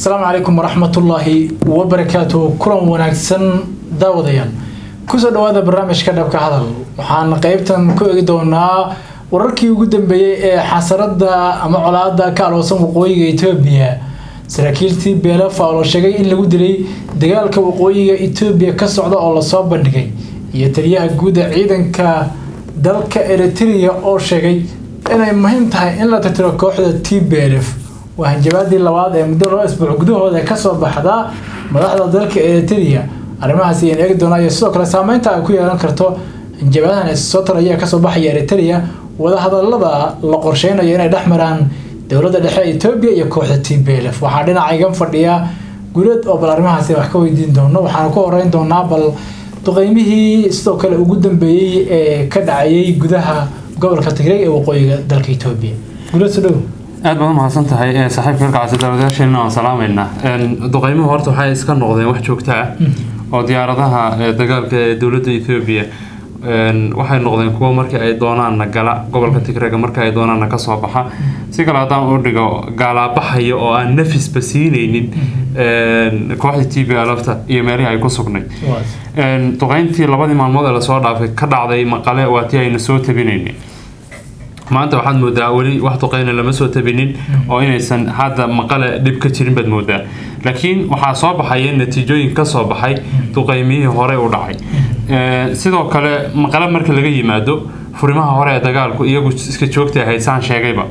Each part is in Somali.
asalaamu calaykum waraxmatullaahi wabarakaatu kulan wanaagsan daawadayaal kusoo dhawaada barnaamijka dhabka hadal waxaan qeybtan ku eegi doonaa wararkii ugu dambeeyey ee xasarada ama colaada ka aloosan waqooyiga etoobiya saraakiiltii beelafa oo la sheegay in lagu dilay dagaalka waqooyiga etoobiya ka socda oo lasoo bandhigay iyo taliyaha guuda ciidanka dalka eritrea oo sheegay inay muhiim tahay in la tirtiro kooxda t b l f waa hanjabaadii labaad ee muddo laba isbuuc gudahooda kasoo baxda madaxda dalka eritrea arrimahaas ayaan eegi doonaa iyo sidoo kale saameynta ay ku yeelan karto hanjabaadahan soo taraya kasoo baxaya eritrea wadahadalada la qorsheynayo inay dhex maraan dowladda dhexe etoobiya iyo kooxda t b l f waxaa dhinacaygan fadhiya guleed oo bal arrimahaasi wax ka weydiin doono waxaana ku horeyn doonaa bal duqeymihii sidoo kale ugu dambeeyey ee ka dhacayay gudaha gobolka tigray ee waqooyiga dalka etoobiya guleed soo dhow aad baad umahadsan tahay saaxiibka halkaasi daawadayaasheena waan salaameynaa duqeymuhu horta waxay iska noqdeen wax joogto ah oo diyaaradaha dagaalka ee dowladda ethoobiya waxay noqdeen kuwo markii ay doonaanna gala gobolka tigrega markii ay doonaanna kasoo baxa si kale haddaan u dhigo gaalaabaxaya oo aan nafisba siinaynin kooxda t b alafta iyo meelihii ay ku sugnay duqeyntii labadii maalmood ee lasoo dhaafay ka dhacday maqale waa tii aynu soo tabinaynay maanta waxaad moodaa weli wax duqeyna lama soo tabinin oo inaysan hadda maqale dhib ka jirin baad moodaa laakiin waxaa soo baxaya natiijooyin kasoo baxay duqeymiyihii hore u dhacay sidoo kale maqale marka laga yimaado furimaha hore ee dagaalku iyagu iska joogta ahayd saan sheegayba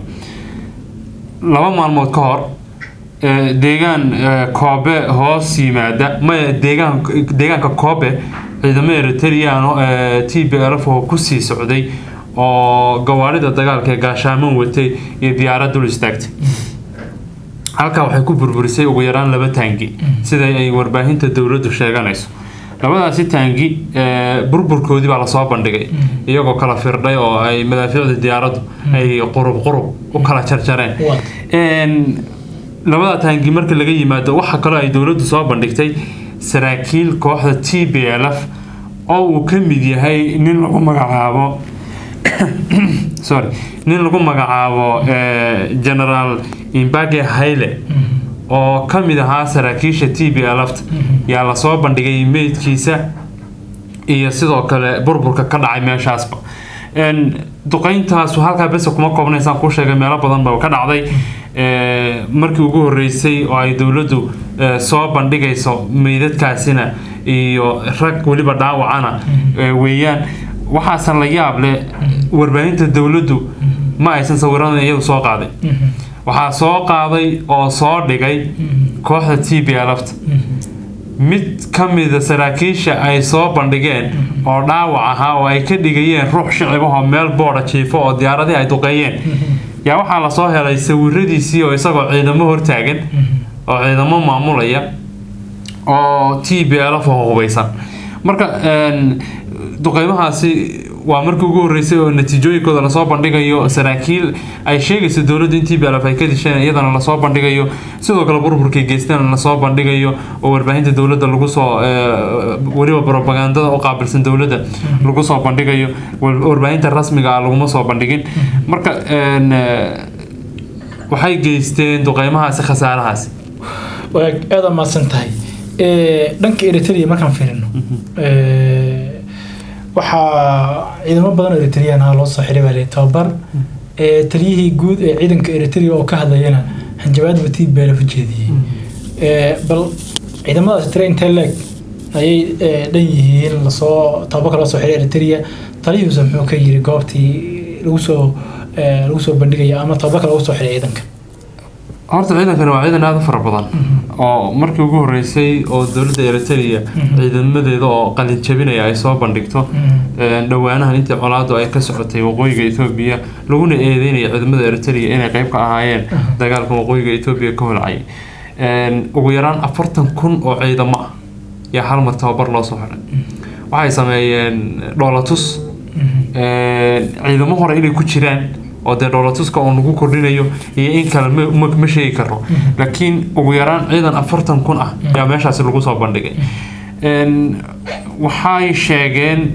laba maalmood ka hor deegaan koobe hoos yimaada maya deegaan deegaanka koobe ciidamo eritreano t b lf oo kusii socday oo gawaarida dagaalka ee gaashaaman watay iyo diyaarad dul istaagtay halkaa waxay ku burburisay ugu yaraan laba taangi sida ay warbaahinta dowladdu sheeganayso labadaasi taangi burburkoodii baa lasoo bandhigay iyagoo kala firdhay oo ay madaafiicda diyaaraddu ay qurub qurub u kala jarjareen labada taangi marka laga yimaado waxa kaloo ay dowladdu soo bandhigtay saraakiil kooxda t b l f oo uu ka mid yahay nin lagu magacaabo sorry nin lagu magacaabo generaal imbage hayle oo ka mid ahaa saraakiisha t b lft yaa lasoo bandhigay meydkiisa iyo sidoo kale burburka ka dhacay meeshaasba duqeyntaas halkaa bese kuma koobnaysaan kuu sheegay meelo badan ba ka dhacday markii ugu horeysay oo ay dowladdu soo bandhigayso meydadkaasina iyo rag weliba dhaawacana weeyaan waxaase la yaab leh warbaahinta dowladdu ma aysan sawiradan iyadu soo qaaday waxaa soo qaaday oo soo dhigay kooxda t b lfta mid ka mida saraakiisha ay soo bandhigeen oo dhaawac ahaa oo ay ka dhigayeen ruux shicibahoo meel booda jiifo oo diyaaradii ay duqeeyeen yaa waxaa lasoo helay sawiradiisii oo isagoo ciidamo hortaagan oo ciidamo maamulaya oo t b lf oo hubeysan marka duqeymahaasi waa markii ugu horeysay oo natiijooyinkooda lasoo bandhigayo saraakiil ay sheegayso dowladdu in t b lf ay ka disheen iyadana lasoo bandhigayo sidoo kale burburkay geysteen lasoo bandhigayo oo warbaahinta dowladda lagu soo weliba propagandada u qaabilsan dowladda lagu soo bandhigayo warbaahinta rasmiga ah laguma soo bandhigin marka waxay geysteen duqeymahaasi khasaarahaasi aada maadsan tahay dhanka eritrea markaan fiirino waxaa ciidamo badan oo eritrean ah loo soo xiray baa tababar taliyihii guud ee ciidanka eritrea oo ka hadlayana hanjabaad batii beelaf jeediyey bal ciidamadaas tire intee leeg ayay dhan yihiin lasoo tababarka loo soo xiray eritrea taliyihiisa muxuu ka yiri goobtii lagu soo lagu soo bandhigaya ama tababarka lagu soo xiray ciidanka horta ciidankani waa ciidan aada u fara badan oo markii ugu horeysay oo dowladda eritrea ciidamadeeda oo qalin jabinaya ay soo bandhigto dhowaanahan intii colaadu ay ka socotay waqooyiga etoobiya laguna eedeynaya ciidamada eritrea inay qeyb ka ahaayeen dagaalka waqooyiga etoobiya ka holcay ugu yaraan afartan kun oo ciidamo ah yaa hal mar tababar loo soo xiray waxay sameeyeen dhoolatus ciidamo hore inay ku jiraan oo dee dhoolatuska oo lagu kordhinayo iyo in kale ma sheegi karo laakiin ugu yaraan ciidan afartan kun ah ayaa meeshaasi lagu soo bandhigay waxay sheegeen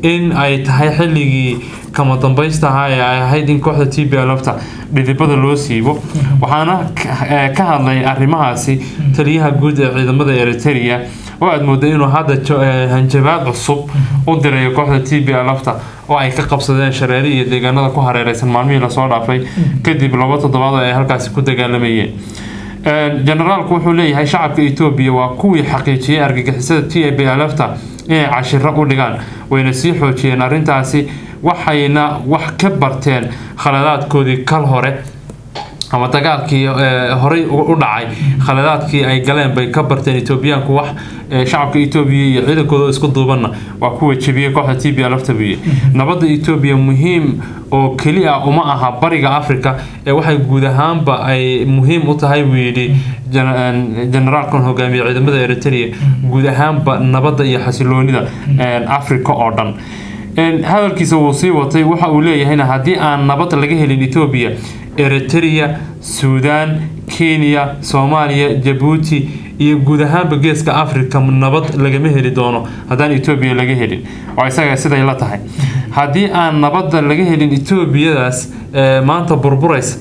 in ay tahay xilligii kama dambaysta ahaa ee ay ahayd in kooxda t b lfta dhidibada loo siibo waxaana ka hadlay arrimahaasi taliyaha guud ee ciidamada eritrea oo aad mooda inuu hadda hanjabaad cusub u dirayo kooxda t b lfta oo ay ka qabsadeen shareeri iyo deegaanada ku hareereysan maalmihii lasoo dhaafay kadib laba toddobaad oo ay halkaasi ku dagaalamayeen generaalku wuxuu leeyahay shacabka etoobiya waa kuwii xaqiijiyay argagixisada t b lfta inay cashiro u dhigaan wayna sii xoojiyeen arrintaasi waxayna wax ka barteen khaladaadkoodii kal hore ama dagaalkii horey u dhacay khaladaadkii ay galeen bay ka barteen etoobiyaanku wax shacabka etoobiya iyo ciidankooda isku duubanna waa kuwa jebiyey kooxda t b lfta buye nabadda etoobiya muhiim oo keli ah uma aha bariga africa ee waxay guud ahaanba ay muhiim u tahay buu yidhi generaalkan hogaamiye ciidamada eritrea guud ahaanba nabadda iyo xasiloonida africa oo dhan hadalkiisa wuu sii watay waxa uu leeyahayna haddii aan nabad laga helin etoobiya eritrea suudaan kenya soomaaliya jabuuti iyo guud ahaanba geeska africa nabad lagama heli doono haddaan etoobiya laga helin oo isaga siday la tahay haddii aan nabadda laga helin etoobiyadaas maanta burburaysa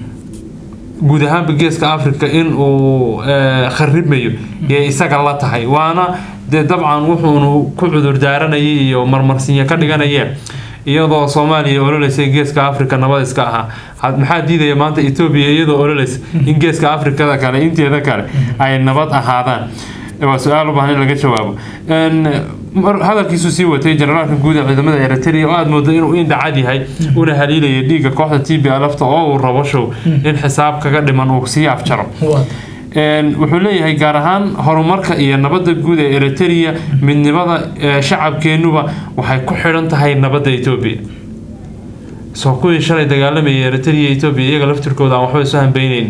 guud ahaanba geeska africa in uu kharimayo ee isaga la tahay waana dee dabcan wuxuunu ku cudur daaranayay iyo marmarsinya ka dhiganayeen iyadoo soomaaliya ololeysay geeska africa nabad iska ahaa maxaa diidaya maanta etoobiya iyadoo ololeysa in geeska africada kale inteeda kale ay nabad ahaadaan waa su-aal u baahan in laga jawaabo hadalkiisuu sii watay generaalka guud ee ciidamada eritrea oo aad moodo inuu indhacad yahay una haliilaya dhiigga kooxda t b lfta oo uu rabo show in xisaab kaga dhiman uu sii afjaro wuxuu leeyahay gaar ahaan horumarka iyo nabadda guud ee eritrea midnimada shacabkeenuba waxay ku xidhan tahay nabadda etoobiya soo kuwii shalay dagaalamayay eritrea etoobiya iyaga laftirkooda aan waxba isu hambeyneyn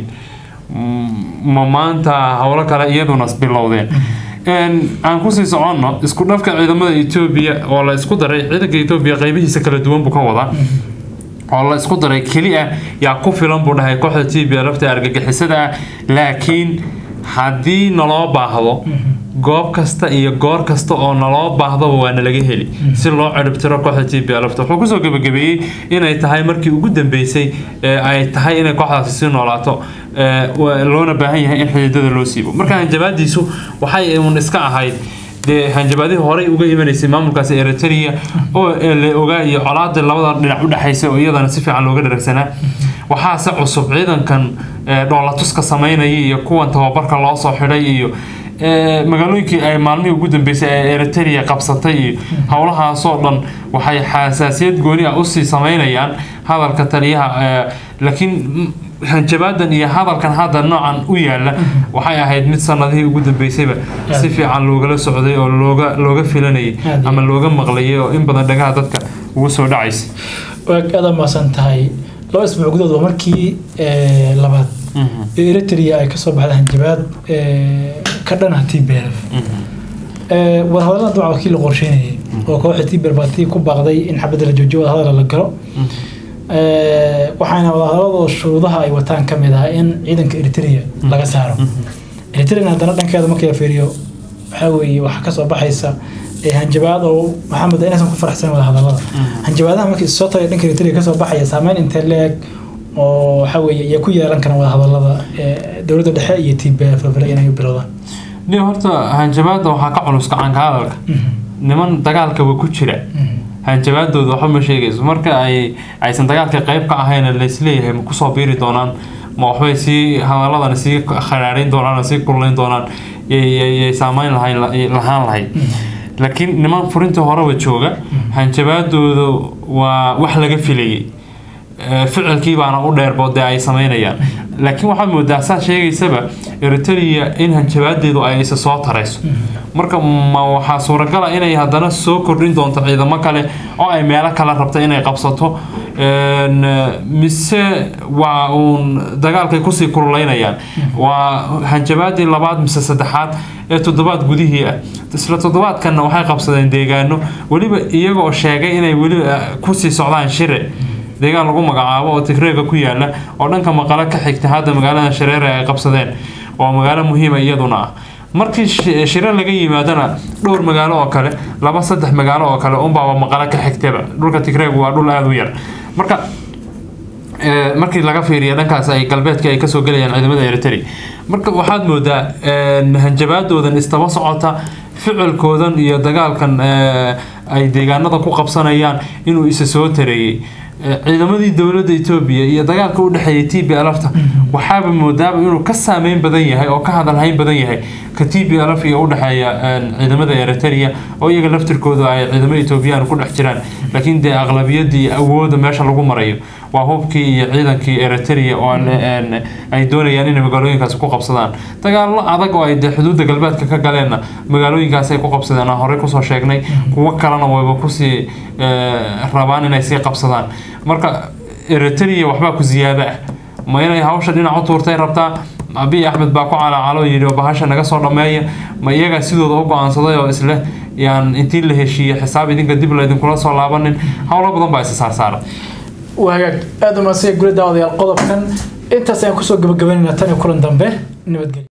ma maanta howlo kale iyaduna bilowdeen aan kusii soconno isku dhafka ciidamada etoobiya oo la isku daray ciidanka etoobiya qeybihiisa kala duwan buu ka wadaa oo la isku daray keli ah yaa ku filan buu dhahay kooxda t b lafta argagixisada ah laakiin haddii naloo baahdo goob kasta iyo goor kasta oo naloo baahdaba waa nalaga heli si loo ciribtiro kooxda t b lafta wuxuu kusoo gebagabeeyey inay tahay markii ugu dambeysay ay tahay inay kooxdaasi sii noolaato loona baahan yahay in xididada loo siibo marka hanjabaadiisu waxay un iska ahayd dee hanjabaadihii horey uga imanaysay maamulkaasi eritrea oo la ogaa iyo colaada labada dhinac udhexaysa oo iyadana si fiican looga dharagsanaa waxaase cusub ciidankan dhoolatuska samaynaya iyo kuwan tababarka loo soo xidhay iyo magaalooyinkii ay maalmihii ugu dambeysay ee eritrea qabsatay iyo howlahaasoo dhan waxay xasaasiyad gooni ah usii samaynayaan hadalka taliyaha laakiin hanjabaadan iyo hadalkan hadda noocan u yaala waxay ahayd mid sanadihii ugu dambeysayba si fiican loogala socday oo looga looga filanayay ama looga maqlayay oo in badan dhagaha dadka ugu soo dhacaysa waag aada maasan tahay laba isbuuc gudood waa markii labaad eritrea ay kasoo baxda hanjabaad ka dhana t b l wadahadalada dabcan wakii la qorsheynayay oo kooxda t b l baa tii ku baaqday in xabadda la joojiyo wadahadala la galo waxaana wadahadaladoo shuruudaha ay wataan ka mid ah in ciidanka eritrea laga saaro eritrea haddana dhankeeda markii la fiiriyo waxaa weeye waxaa kasoo baxaysa hanjabaad oo maxamed inaysan ku faraxsan wadahadalada hanjabaadaha markii soo tagay dhanka eritrea kasoo baxaya saameyn intee leeg oo waxa weeye iyo ku yeelan karaan wadahadalada dowladda dhexe iyo t b f labale inay bilowdaan nin horta hanjabaadda waxaa ka culus gacanka hadalka niman dagaalkaba ku jira hanjabaadooda waxba ma sheegayso marka ay aysan dagaalka qayb ka ahayn laisleeyahay ma kusoo biiri doonaan ma waxbay sii hadaladana sii kharaarayn doonaan sii kululayn doonaan yay saameyn lahayn lahaan lahayd laakiin niman furinta horeba jooga hanjabaadooda waa wax laga filayay ficilkii baana u dheerbo dee ay sameynayaan laakiin waxaad moodaa saa sheegaysaba eritrea in hanjabaadeedu ay isa soo tarayso marka ma waxaa suuragala inay haddana soo kordhin doonto ciidamo kale oo ay meelo kale rabta inay qabsato mise waa uun dagaalkay kusii kululaynayaan waa hanjabaadii labaad mise saddexaad ee toddobaad gudihii ah isla toddobaadkanna waxay qabsadeen deegaano weliba iyagoo sheegay inay weliba kusii socdaan shire deegaan lagu magacaabo oo tigreega ku yaala oo dhanka maqalo ka xigta hadda magaalada shareere ay qabsadeen oo magaalo muhiima iyaduna ah markii shi- shiro laga yimaadana dhowr magaalo oo kale laba saddex magaalo oo kale unbaaba maqalo ka xigtaba dhulka tigreegu waa dhul aada u yar marka ee, markii laga fiiriyo dhankaas ay galbeedka ay kasoo gelayaan ciidamada eritrea marka waxaad moodaa een, hanjabaadoodan istaba socota ficilkoodan iyo dagaalkan ee, ay deegaanada ku qabsanayaan inuu isa soo tareeyey Ee, ciidamadii dowladda etoobiya iyo dagaalka u dhexeeyay t b lfta waxaaba moodaaba inuu ka saameyn badan yahay oo ka hadalhayn badan yahay ka t b lf iyo udhexeeya een, ciidamada eritrea oo iyaga laftirkooda ay ciidamo etoobiyaan ku dhex jiraan laakiin dee aqlabiyadii awooda meesha lagu marayo waa hubkii iyo ciidankii eritrea oo aan- een, ay doonayaan inay magaalooyinkaasi ku qabsadaan dagaallo adag oo ay dee xuduudda galbeedka ka galeenna magaalooyinkaasi ay ku qabsadeen aan horey kusoo sheegnay kuwo kalena wayba kusii ee, rabaan inay sii qabsadaan marka eritrea waxbaa ku ziyaada ah ma inay hawsha dhinac u tuurtay rabtaa abiy axmed baa ku calaacalo yidhi oo bahasha naga soo dhammeeya ma iyagaa sidooda u go-aansaday oo isleh yaan intii la heshiiye xisaab idinka dib laydinkula soo laabanin howlo badan baa isa saarsaara waa hagaag aada u mahadsan guri daawadayaal qodobkan intaas ayaan kusoo gabagabaynayna tan iyo kulan dambe nabadgelyo